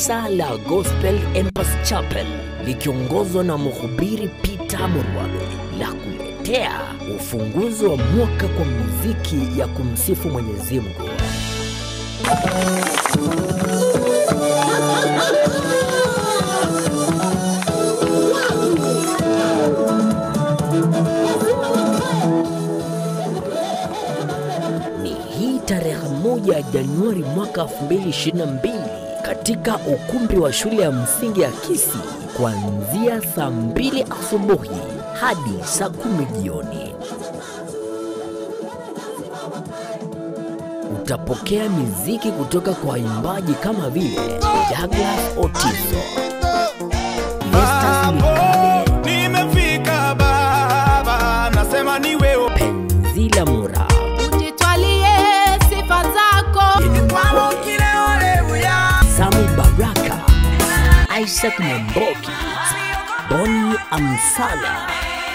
kanisa la Gospel Empress Chapel likiongozwa na mhubiri Peter Murwabe la kuletea ufunguzi wa mwaka kwa muziki ya kumsifu Mwenyezi Mungu. Ni hii tarehe moja ya Januari mwaka 2022 katika ukumbi wa shule ya msingi ya Kisii kuanzia saa mbili asubuhi hadi saa kumi jioni. Utapokea miziki kutoka kwa waimbaji kama vile Douglas Otiso, Festus Mikale, nimefika baba, nasema ni wewe. Penzila Mura, Ujitwalie sifa zako. Sami Baraka, Isaac Mamboki, Boni Amsala,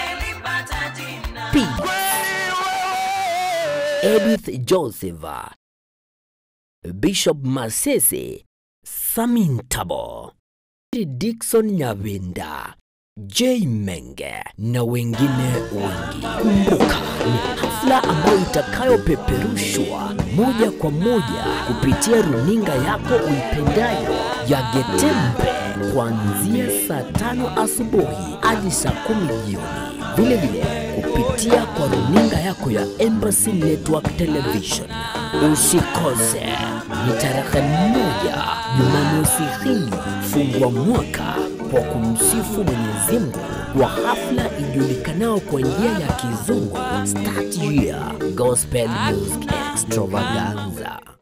Pete, Edith Joseph, Bishop Masese, Samintabo, Dickson Nyavinda, J Menge na wengine wengi. Kumbuka ni hafla ambayo itakayopeperushwa moja kwa moja kupitia runinga yako uipendayo ya Getembe kuanzia saa tano asubuhi hadi saa kumi jioni, vile vile kupitia kwa runinga yako ya Embassy Network Television. Usikose, ni tarehe moja Jumamosi hii, fungua mwaka kwa kumsifu Mwenyezi Mungu kwa hafla ijulikanao kwa njia ya kizungu Start Year Gospel Music Extravaganza.